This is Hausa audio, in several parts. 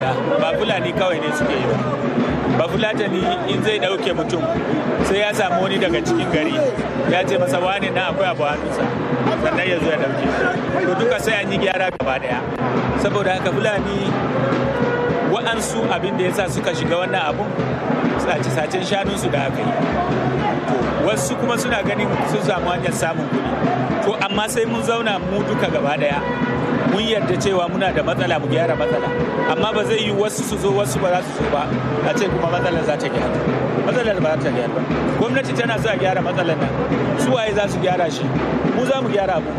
ba fulani kawai ne suke yi ba ba fulatani in zai ɗauke mutum sai ya samu wani daga cikin gari ya ce masa wani na akwai abu hannunsa sannan ya zo ya ɗauke to duka sai an yi gyara gaba ɗaya saboda haka fulani wa'ansu abin da ya sa suka shiga wannan abun sace-sacen shanunsu da aka yi wasu kuma suna ganin sun samu hanyar samun kuɗi to amma sai mun zauna mu duka gaba ɗaya mun yarda cewa muna da matsala mu gyara matsala amma ba zai yi wasu su zo wasu ba za su so ba a ce kuma matsalar za ta gyara matsalar ba za ta gyara ba gwamnati tana sa gyara matsalar nan su waye za su gyara shi mu za mu gyara abu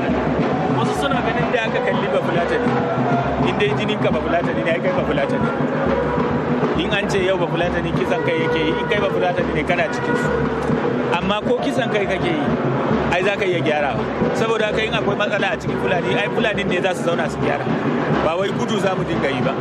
wasu suna ganin da aka kalli ba fulatani in dai jinin ka ba fulatani ne kai ba fulatani in an ce yau ba fulatani kisan kai yake yi in kai ba fulatani ne kana cikin su amma ko kisan kai kake yi ai za ka iya gyarawa saboda haka in akwai matsala a cikin fulani ai fulani ne za su zauna su gyara ba wai gudu za mu dinga yi ba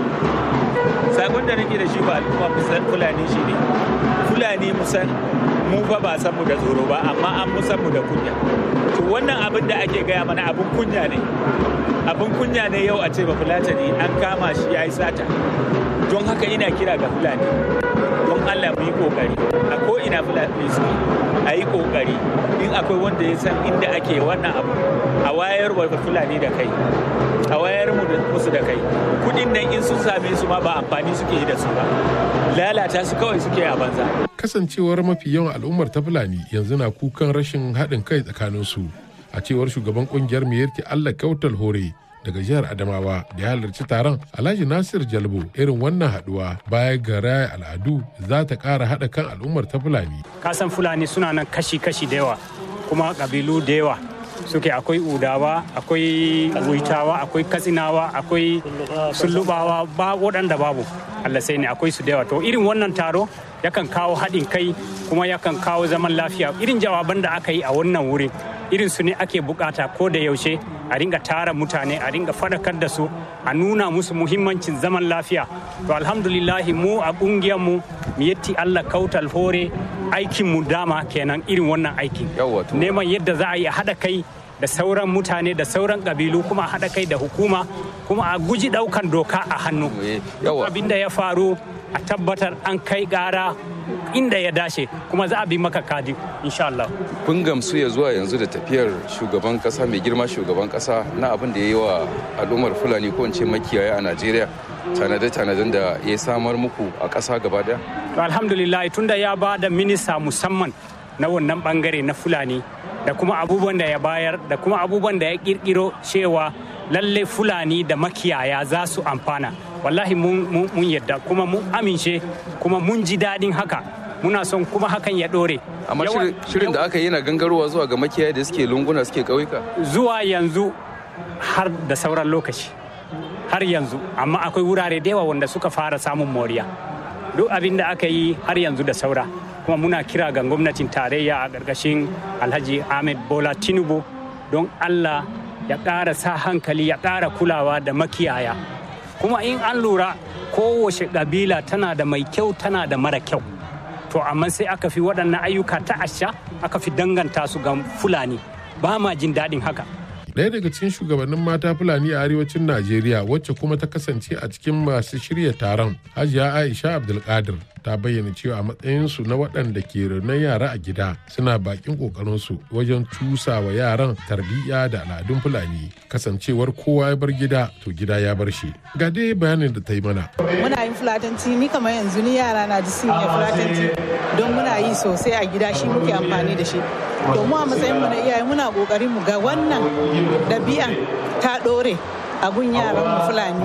sakon da nake da shi ba al'umma musan fulani shi ne fulani musan mu fa ba san mu da tsoro ba amma an musan mu da kunya to wannan abin da ake gaya mana abin kunya ne abin kunya ne yau a ce ba fulatani an kama shi ya yi sata don haka ina kira ga fulani don allah mu yi kokari a ko ina fulani su a yi kokari in akwai wanda ya san inda ake wannan abu a wayar wa fulani da kai a wayar musu da kai kudin nan in sun same su ma ba amfani suke yi da su ba lalata su kawai suke a banza kasancewar mafi yawan al'ummar ta fulani yanzu na kukan rashin haɗin kai tsakanin su a cewar shugaban kungiyar miyarki allah kautal hore daga jihar Adamawa da ya halarci taron Alhaji Nasir Jalbo irin wannan haduwa baya ga raya al'adu za ta ƙara haɗa kan al'ummar ta Fulani. Kasan Fulani suna nan kashi-kashi da yawa kuma ƙabilu da yawa suke akwai udawa akwai wuitawa akwai katsinawa akwai sullubawa ba waɗanda babu Allah sai ne akwai su da yawa to irin wannan taro yakan kawo haɗin kai kuma yakan kawo zaman lafiya irin jawaban da aka yi a wannan wurin irin su ne ake bukata ko da yaushe a ringa tara mutane a ringa fadakar da su a nuna musu muhimmancin zaman lafiya to alhamdulillahi mu a kungiyar mu yetti Allah kautal hore aikin mu dama kenan irin wannan aikin neman yadda za a yi a haɗa kai da sauran mutane da sauran kabilu kuma a haɗa kai da hukuma kuma a guji ɗaukan doka a hannu abin da ya faru a tabbatar an kai ƙara inda ya dace kuma za a bi maka kadi insha Allah. Kun gamsu ya zuwa yanzu da tafiyar shugaban kasa mai girma shugaban kasa na abin da ya yi wa al'ummar Fulani ko ce makiyaya a Najeriya tanade-tanaden da ya samar muku a ƙasa gaba daya? Alhamdulillah tunda ya ba da minista musamman na wannan bangare na Fulani da kuma abubuwan da ya bayar da kuma abubuwan da ya kirkiro cewa lalle Fulani da makiyaya za su amfana. wallahi mun yadda kuma mun amince kuma mun ji daɗin haka muna son kuma hakan ya ɗore. amma shirin da aka yi na gangarowa zuwa ga makiyaya da suke lunguna suke ƙauyuka zuwa yanzu har da sauran lokaci har yanzu amma akwai wurare da yawa wanda suka fara samun moriya duk abin da aka yi har yanzu da saura kuma muna kira ga gwamnatin tarayya a ƙarƙashin alhaji ahmed bola tinubu don allah ya ƙara sa hankali ya ƙara kulawa da makiyaya kuma in an lura kowace ƙabila tana da mai kyau tana da mara kyau to amma sai aka fi waɗannan ayyuka ta asha aka fi danganta su ga fulani ba ma jin daɗin haka Ɗaya daga cikin shugabannin mata Fulani a arewacin Najeriya wacce kuma ta kasance a cikin masu shirya taron Hajiya Aisha Abdulkadir ta bayyana cewa a matsayinsu na waɗanda ke raunar yara a gida suna bakin ƙoƙarinsu wajen cusa wa yaran tarbiyya da al'adun Fulani kasancewar kowa ya bar gida to gida ya bar shi. Ga dai bayanin da ta yi mana. Muna yin fulatanci ni kamar yanzu ni yara na ji sun yi fulatanci don muna yi sosai a gida shi muke amfani da shi. To mu a matsayin mu na iyaye muna kokarin mu ga wannan ɗabi'an ta ɗore a gun yaran mu Fulani.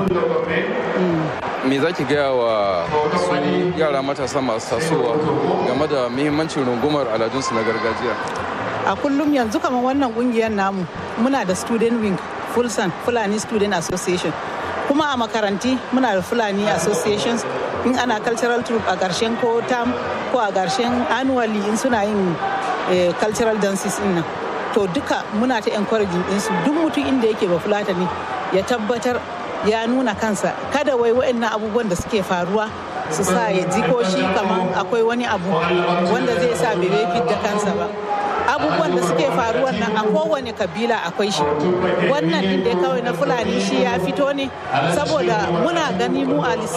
Me za ki gaya wa su yara matasa masu tasowa game da muhimmancin rungumar aladunsu na gargajiya? A kullum yanzu kamar wannan kungiyar namu muna da student wing Fulsan Fulani Student Association. Kuma a makaranti muna da Fulani Associations in ana cultural troop a ƙarshen ko tam ko a ƙarshen annually in suna yin cultural dances in nan. To duka muna ta encouraging ɗinsu duk mutum inda yake ba Fulatani ya tabbatar ya nuna kansa kada wai waɗannan abubuwan da suke faruwa su sa ya ji ko shi kamar akwai wani abu wanda zai sa bai fit da kansa ba abubuwan da suke faruwan nan a kowane kabila akwai shi wannan din da kawai na fulani shi ya fito ne saboda muna gani mu a